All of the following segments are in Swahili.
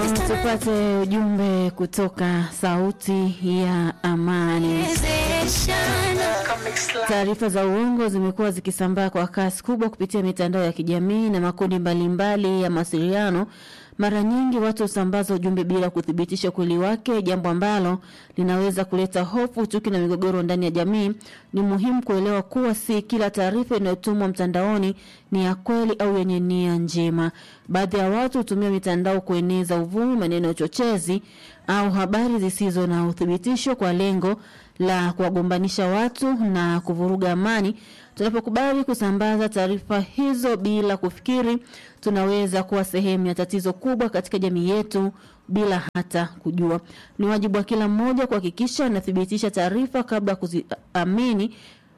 Tupate ujumbe kutoka Sauti ya Amani. Taarifa za uongo zimekuwa zikisambaa kwa kasi kubwa kupitia mitandao ya kijamii na makundi mbalimbali mbali ya mawasiliano. Mara nyingi watu husambaza ujumbe bila kuthibitisha ukweli wake, jambo ambalo linaweza kuleta hofu, chuki na migogoro ndani ya jamii. Ni muhimu kuelewa kuwa si kila taarifa inayotumwa mtandaoni ni ya kweli au yenye nia njema. Baadhi ya watu hutumia mitandao kueneza uvumi, maneno ya uchochezi au habari zisizo na uthibitisho kwa lengo la kuwagombanisha watu na kuvuruga amani. Tunapokubali kusambaza taarifa hizo bila kufikiri, tunaweza kuwa sehemu ya tatizo kubwa katika jamii yetu bila hata kujua. Ni wajibu wa kila mmoja kuhakikisha anathibitisha taarifa kabla kuziamini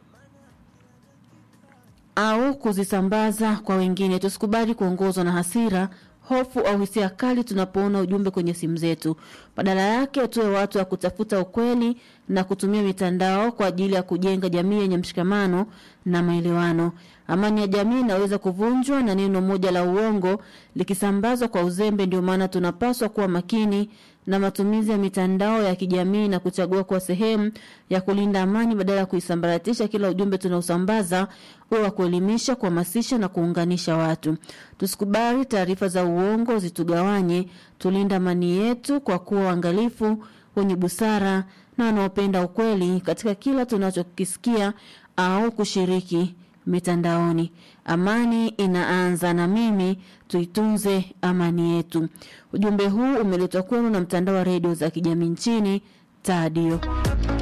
au kuzisambaza kwa wengine. Tusikubali kuongozwa na hasira, hofu au hisia kali tunapoona ujumbe kwenye simu zetu. Badala yake, tuwe watu wa kutafuta ukweli na kutumia mitandao kwa ajili ya kujenga jamii yenye mshikamano na maelewano. Amani ya jamii inaweza kuvunjwa na neno moja la uongo likisambazwa kwa uzembe. Ndio maana tunapaswa kuwa makini na matumizi ya mitandao ya kijamii na kuchagua kuwa sehemu ya kulinda amani badala ya kuisambaratisha. Kila ujumbe tunaosambaza uwe wa kuelimisha, kuhamasisha na kuunganisha watu. Tusikubali taarifa za uongo zitugawanye. Tulinda amani yetu kwa kuwa waangalifu, wenye busara na wanaopenda ukweli katika kila tunachokisikia au kushiriki mitandaoni. Amani inaanza na mimi, tuitunze amani yetu. Ujumbe huu umeletwa kwenu na mtandao wa redio za kijamii nchini Tadio.